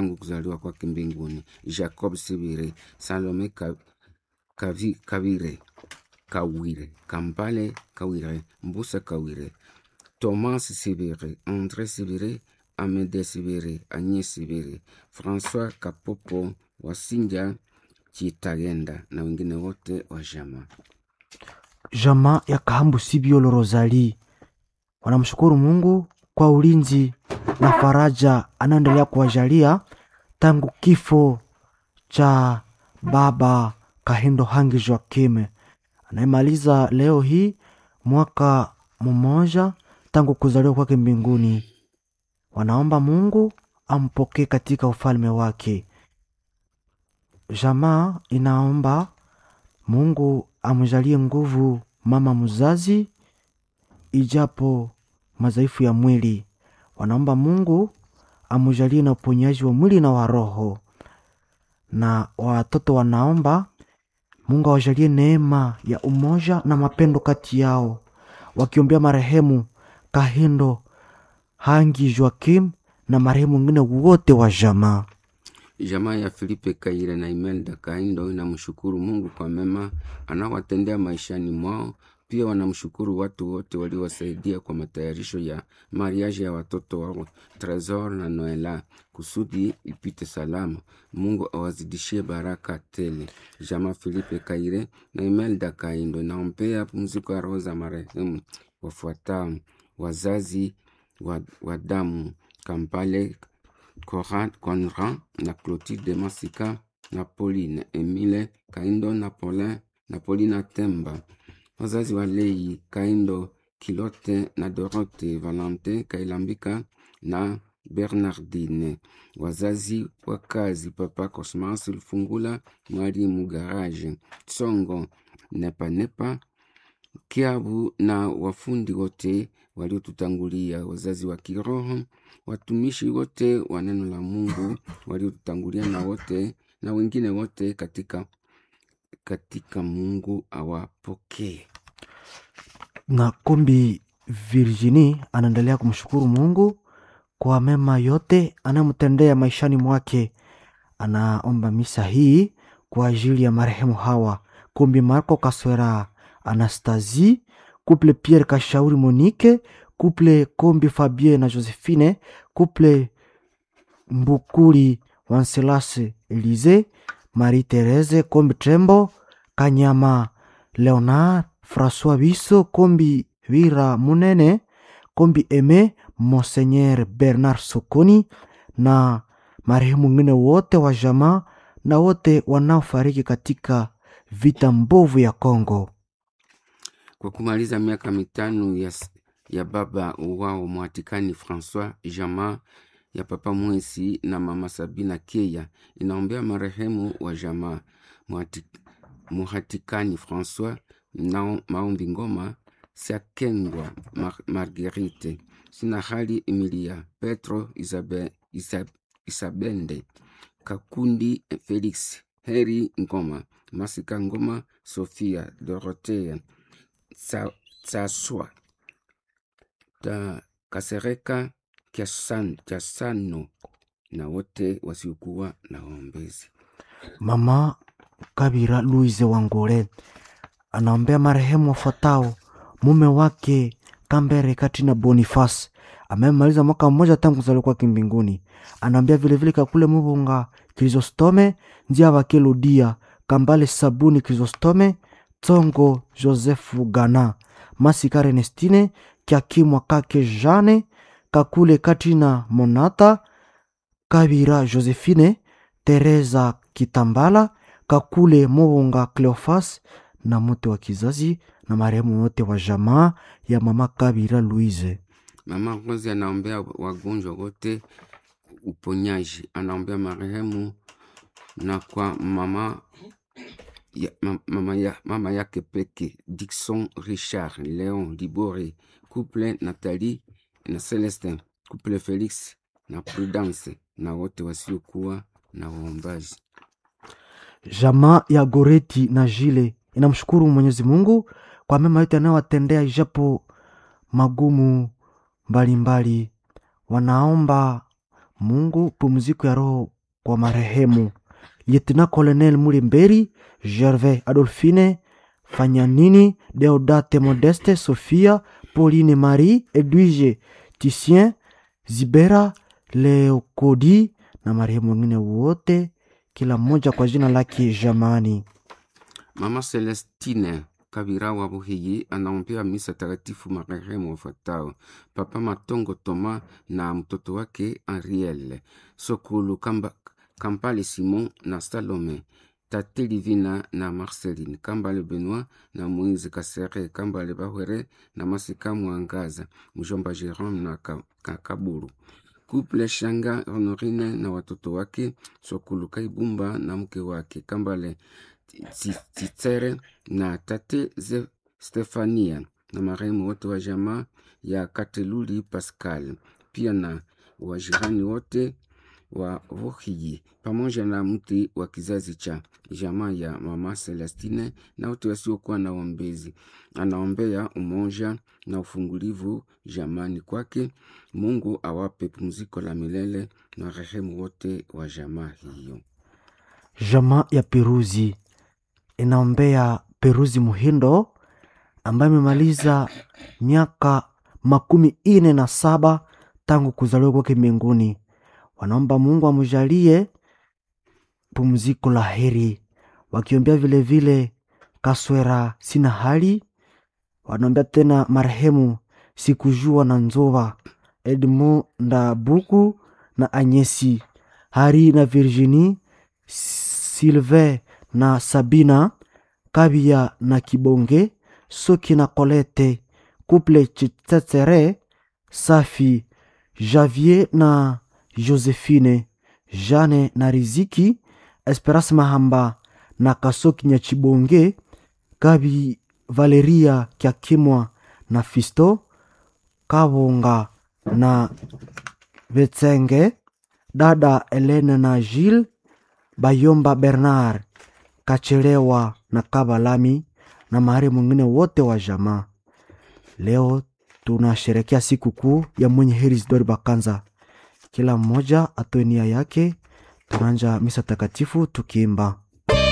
tangu kuzaliwa kwake mbinguni, Jacob Sibire, Salome Ka- Kavi- Kavire Kawire, Kampale Kawire, Mbusa Kawire, Thomas Sibire, André Sibire, Amede Sibire, Agnes Sibire, François Kapopo, Wasinja Chitagenda na wengine wote wa jamaa. Jamaa ya Kahambu Sibiolo Rosali wanamshukuru Mungu kwa ulinzi na faraja anaendelea kuwajalia tangu kifo cha baba Kahindo Hangi Joakim anayemaliza leo hii mwaka mmoja tangu kuzaliwa kwake mbinguni. Wanaomba Mungu ampokee katika ufalme wake. Jamaa inaomba Mungu amjalie nguvu mama mzazi, ijapo madhaifu ya mwili. Wanaomba Mungu amjalie na uponyaji wa mwili na wa roho, na watoto wanaomba Mungu awajalie neema ya umoja na mapendo kati yao, wakiombea marehemu Kahindo Hangi Joakim na marehemu wengine wote wa jamaa. Jamaa ya Filipe Kaire na Imelda Kaindo inamshukuru Mungu kwa mema anawatendea maishani mwao. Pia wanamshukuru watu wote waliowasaidia kwa matayarisho ya mariaji ya watoto wao Tresor na Noela kusudi ipite salama. Mungu awazidishie baraka tele. Jamaa Filipe Kaire na Imelda Kaindo inaombea pumziko ya roho za marehemu wafuatao: wazazi wa, wa damu Kampale Cora- Conrad na Clotilde Masika na Pauline Emile Kaindo na Paulin na Paulina Temba, wazazi wa Lei Kaindo Kilote na Dorote Valente Kailambika na Bernardine, wazazi wa kazi Papa Cosmas Lufungula, Mwalimu Garage Tsongo Nepanepa Kiabu na wafundi wote waliotutangulia, wazazi wa kiroho, watumishi wote wa neno la Mungu waliotutangulia, na wote na wengine wote katika katika Mungu awapokee. na Kombi Virginie anaendelea kumshukuru Mungu kwa mema yote anayomtendea maishani mwake. Anaomba misa hii kwa ajili ya marehemu hawa Kombi Marco Kaswera Anastasie, couple Pierre Kashauri Monique, couple Kombi Fabien na Josephine, couple Mbukuli Wanselas Elise, Marie Therese Kombi Trembo, Kanyama Leonard François Biso Kombi Vira Munene Kombi Eme Monseigneur Bernard Sokoni na marehemu wengine wote wa jamaa na wote wanaofariki katika vita mbovu ya Kongo. Kwa kumaliza miaka mitano ya, s- ya baba wao Mwatikani Francois jamaa ya papa Mwesi na mama Sabina Keya inaombea marehemu wa jamaa Mwati- Muhatikani Francois na maombi ngoma Siakengwa Mar Marguerite sina hali Emilia Petro Isabe, Isab, Isabende Kakundi Felix Heri Ngoma Masika Ngoma Sofia Dorothea Tsa- Tsaswa ta Kasereka Kiasan- Kiasano na wote wasiokuwa na waombezi. Mama Kabira Louise Wangole anaombea marehemu wafuatao: mume wake Kambere Katina Boniface amemaliza mwaka mmoja tangu kuzaliwa kwake mbinguni. Anaombea vilevile Kakule Mubunga Krisostome Njia Wake Ludia Kambale Sabuni Krisostome Tsongo Josefu Gana Masika Renestine Kiakimwa Kake Jane Kakule Katina Monata Kabira Josephine Teresa Kitambala Kakule Mubunga Cleofas na mote wa kizazi na marehemu wote wa jamaa ya mama Kabira Louise. Mama Rose anaombea wagonjwa wote uponyaji, anaombea marehemu na kwa mama ya, ma- mama, ya, mama yake peke Dixon Richard Leon Libore couple Nathalie na Celestin couple Felix na Prudence na wote wasiokuwa na waombaji. Jamaa ya Goreti na Jile inamshukuru Mwenyezi Mungu kwa mema yote anayowatendea ijapo magumu mbalimbali. Wanaomba Mungu pumziko ya roho kwa marehemu Lieutenant Colonel Mulimberi, Gervais Adolphine, Fanyanini, Deodate Modeste, Sophia, Pauline Marie, Edwige Titien, Zibera, Leokodi na marehemu wengine wote, kila mmoja kwa jina lake jamani. Mama Celestine Kabira wa Buhiyi anaombea misa takatifu marehemu wafuatao: Papa Matongo Toma na mtoto wake Ariel Sokulu Kamba, Kampale Simon na Salome Tate Livina na Marceline Kambale Benoit na Moise Kasere Kambale Bahwere na Masika Mwangaza mjomba Jerome na Ka- Ka- Kaburu Couple Shanga Honorine na watoto wake Sokulu Kaibumba na mke wake Kambale Tsi- Tsitsere na tate Ze Stefania na marehemu wote wa jamaa ya Kateluli Pascal, pia na wajirani wote wa Vuhiji pamoja na mti wa kizazi cha jamaa ya mama Celestine na wote wasiokuwa na ombezi. Anaombea umoja na ufungulivu jamani kwake. Mungu awape pumziko la milele na rehemu wote wa jamaa hiyo. Jamaa ya Peruzi inaombea Peruzi Muhindo ambaye amemaliza miaka makumi ine na saba tangu kuzaliwa kwake mbinguni. Wanaomba Mungu amjalie pumziko la heri, wakiombea vilevile Kaswera sina hali, wanaombea tena marehemu Sikujua na Nzova, Edmond Ndabuku na Anyesi Hari na Virginie Sylvain na Sabina Kabia na Kibonge Soki na Colette Couple Chitsetsere Safi Javier na Josephine Jane na Riziki Esperance Mahamba na Kasoki Nyachibonge Kabi Valeria Kyakimwa na Fisto Kabonga na Vetsenge dada Elena na Gilles Bayomba Bernard Kachelewa na Kabalami na mahari mwingine wote wa jamaa. Leo tunasherekea siku kuu ya mwenye heri Isidori Bakanza. Kila mmoja atoe nia yake. Tunaanja misa takatifu tukiimba